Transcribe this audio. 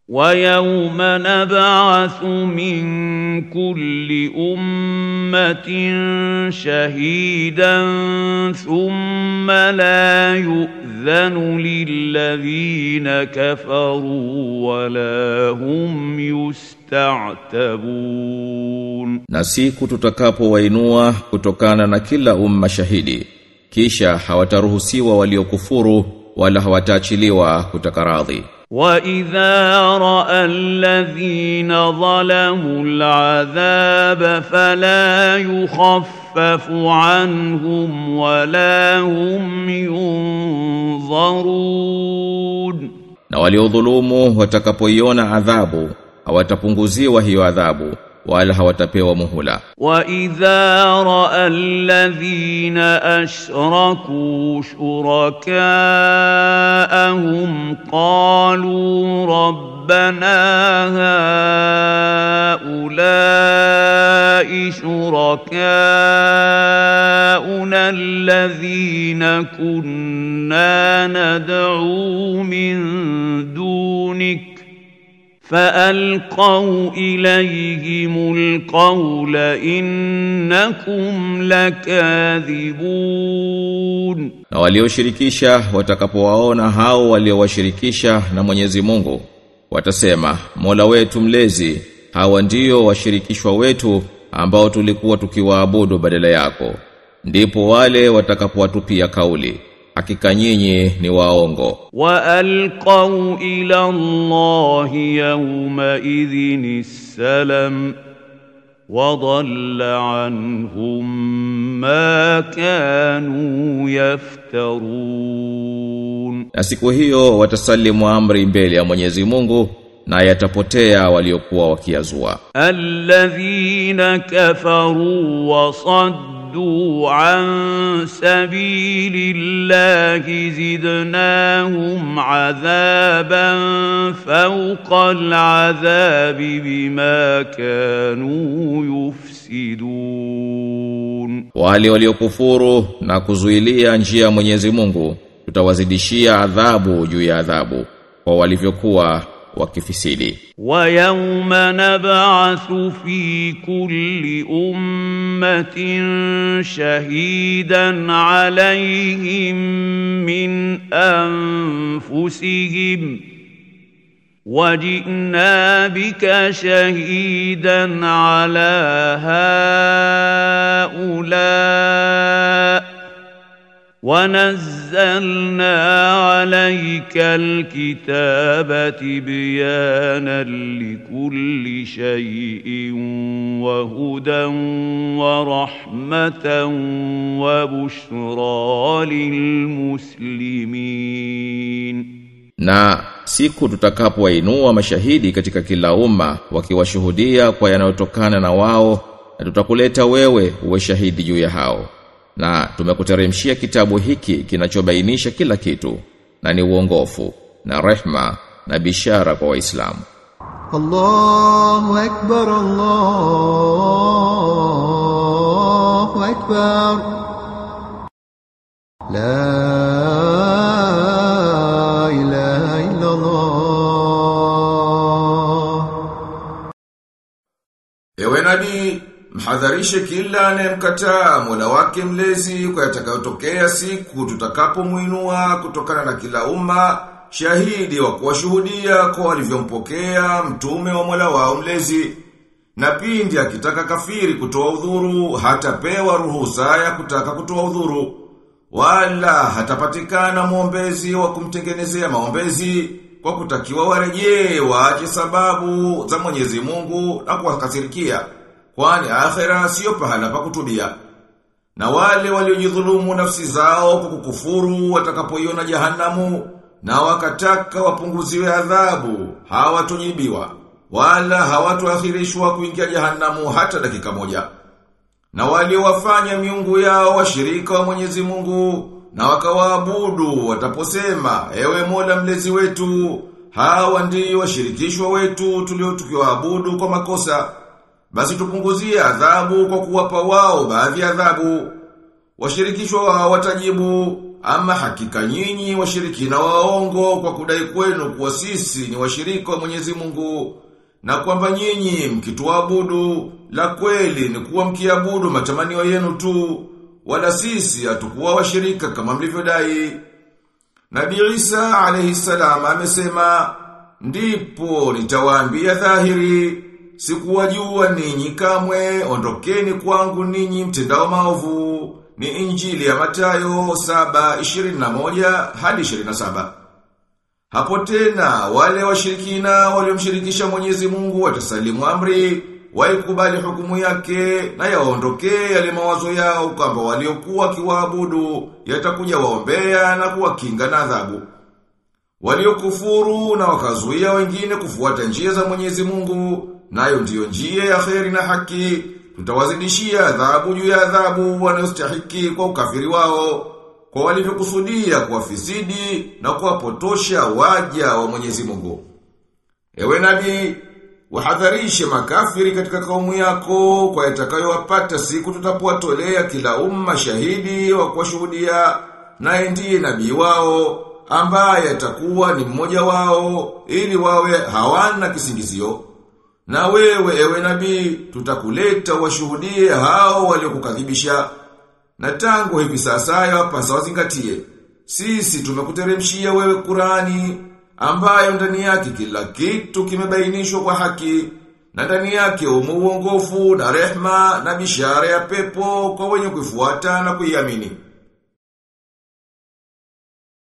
ويوم نبعث من كل أمة شهيدا ثم لا يؤذن للذين كفروا ولا هم يستعتبون Na siku tutakapowainua kutokana na kila umma shahidi kisha hawataruhusiwa waliokufuru wala hawataachiliwa kutaka radhi وإذا رأى الذين ظلموا العذاب فلا يخفف عنهم ولا هم ينظرون na waliodhulumu watakapoiona adhabu hawatapunguziwa hiyo adhabu wala hawatapewa muhula وإذا رأى الذين أشركوا شركاءهم قالوا ربنا هؤلاء شركاؤنا الذين كنا ندعو من دونك فألقوا إليهم القول إنكم لكاذبون na walioshirikisha watakapowaona hao waliowashirikisha na Mwenyezi Mungu watasema Mola wetu mlezi hawa ndio washirikishwa wetu ambao tulikuwa tukiwaabudu badala yako ndipo wale watakapowatupia kauli hakika nyinyi ni waongo وألقوا إلى الله يومئذ السلم وضل عنهم ما كانوا يفترون na siku hiyo watasalimu amri mbele ya Mwenyezi Mungu na yatapotea waliokuwa wakiazua الذين كفروا وصدوا عن سبيل الله زدناهم عذابا فوق العذاب بما كانوا يفسدون wale waliokufuru na kuzuilia njia ya Mwenyezi Mungu tutawazidishia adhabu juu ya adhabu kwa walivyokuwa wakifisidi ويوم نبعث في كل أمة شهيدا عليهم من أنفسهم وجئنا بك شهيدا على هؤلاء ونزلنا عليك الكتاب تبيانا لكل شيء وهدى ورحمة وبشرى للمسلمين na siku tutakapowainua mashahidi katika kila umma wakiwashuhudia kwa yanayotokana na wao na tutakuleta wewe uwe shahidi juu ya hao na tumekuteremshia kitabu hiki kinachobainisha kila kitu na ni uongofu na rehma na bishara kwa waislamu الله أكبر الله أكبر لا إله إلا الله Ewe nabii, mhadharishe kila anayemkataa Mola wake mlezi kwa yatakayotokea siku tutakapomuinua kutokana na kila umma shahidi wa kuwashuhudia kwa walivyompokea mtume wa Mola wao mlezi. Na pindi akitaka kafiri kutoa udhuru hatapewa ruhusa ya kutaka kutoa udhuru wala hatapatikana mwombezi wa kumtengenezea maombezi kwa kutakiwa warejee waache sababu za Mwenyezi Mungu na kuwakasirikia kwani akhera sio pahala pa kutubia na wale waliojidhulumu nafsi zao kwa kukufuru watakapoiona jahanamu na wakataka wapunguziwe adhabu hawatujibiwa wala hawatuakhirishwa kuingia jahanamu hata dakika moja na waliowafanya miungu yao washirika wa Mwenyezi Mungu na wakawaabudu wataposema ewe Mola mlezi wetu hawa ndio washirikishwa wetu tulio tukiwaabudu kwa makosa basi tupunguzie adhabu kwa kuwapa wao baadhi ya adhabu washirikishwa wao watajibu ama hakika nyinyi washirikina waongo kwa kudai kwenu kuwa sisi ni washirika wa Mwenyezi Mungu na kwamba nyinyi mkituabudu la kweli ni kuwa mkiabudu matamanio yenu tu wala sisi hatukuwa washirika kama mlivyodai. Nabii Isa alayhi salam amesema ndipo nitawaambia dhahiri sikuwajua ninyi kamwe ondokeni kwangu ninyi mtendao maovu ni injili ya Matayo 7:21 hadi 27 Hapo tena wale washirikina waliomshirikisha Mwenyezi Mungu watasalimu amri waikubali hukumu yake na yaondokee yale mawazo yao kwamba waliokuwa kiwaabudu yatakuja waombea na kuwakinga na adhabu. Waliokufuru na wakazuia wengine kufuata njia za Mwenyezi Mungu, nayo ndiyo njia ya kheri na haki, tutawazidishia adhabu juu ya adhabu wanayostahiki kwa ukafiri wao, kwa walivyokusudia kuwafisidi na kuwapotosha waja wa Mwenyezi Mungu. Ewe nabii, wahadharishe makafiri katika kaumu yako kwa yatakayowapata siku tutapowatolea kila umma shahidi wa kuwashuhudia naye ndiye nabii wao ambaye atakuwa ni mmoja wao ili wawe hawana kisingizio. Na wewe ewe nabii tutakuleta washuhudie hao waliokukadhibisha. Na tangu hivi sasa yapasa wazingatie. Sisi tumekuteremshia wewe Qurani ambayo ndani yake kila kitu kimebainishwa kwa haki na ndani yake umo uongofu na rehma na bishara ya pepo kwa wenye kuifuata na kuiamini.